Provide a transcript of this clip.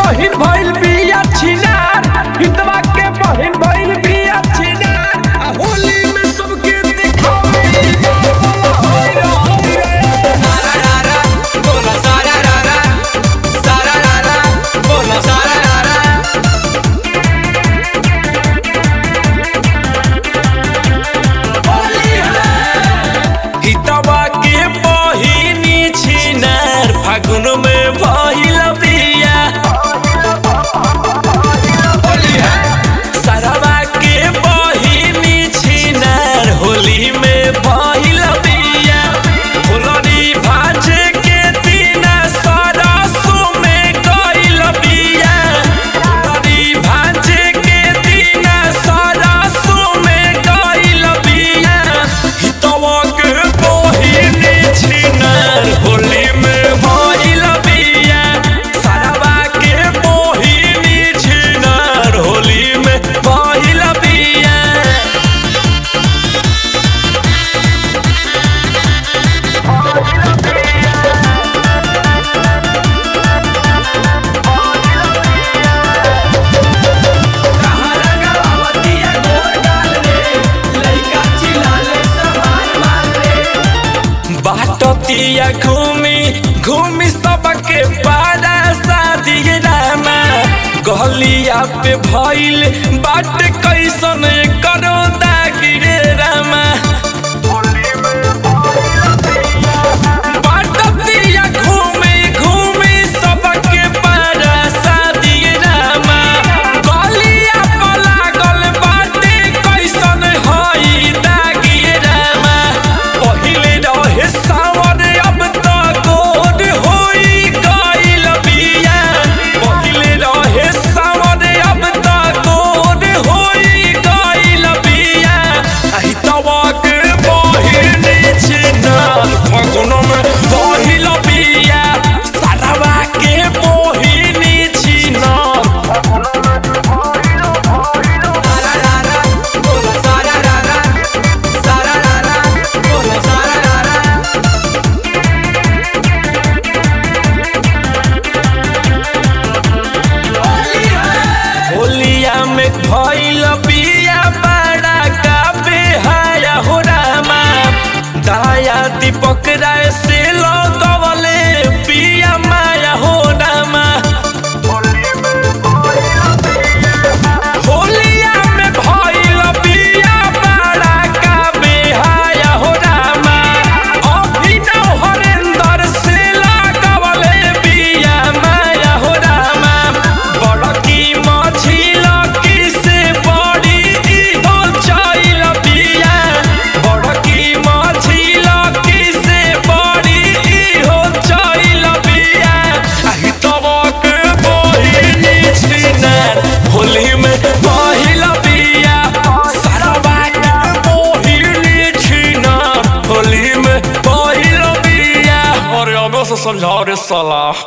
बहिन भइल बिया छिनार हितवा के बहिन भइल बिया छिनार आ होली में सबके दिखावे हितवा के बहिनी छिनार फागुन में भइल बिया सरवा के बहिनी छिनार होली में भइल बिया फुलरी भाजे के दिना सरसो में गइल बिया फुलरी भाजे के दिना सरसो में गइल बिया हितवा के बहिनी छिनार होली में भइल बिया सरवा के बहिनी छिनार होली में भइल बिया बाटतिया घूमी घूमी सबके पारा शादी रामा गलिया पे भइल बाट कैसन करो दागिरे रामा बाटतिया घूमी घूमी सबके पारा शादी रामा गलिया पे लागल बाटे कैसन हई दागिरे रामा पहिले रहे सावर अब त गोद होई गइल बिया पहिले रहे सावर अब त गोद होई गइल बिया आहि तवक बहिनी छिनार फगुन में बहिल बिया सारावा के बहिनी छिनार होलिया में भइल बिया बड़ा का बेहाया हो रामा दाया दीपक राय से लगवले बिया माया हो रामा होलिया में भइल बिया बड़ा का बेहाया हो रामा अभिनव हरेंद्र से लगवले बिया माया हो रामा बड़की मछिल की से बड़ी इहो चइल बिया बड़की मछिल की से बड़ी इहो चइल बिया आहि तबक बहिनी छिनार होली में बहिल बिया सरवा के बहिनी छिनार होली में बहिल बिया अरे अब से समझाओ रे साला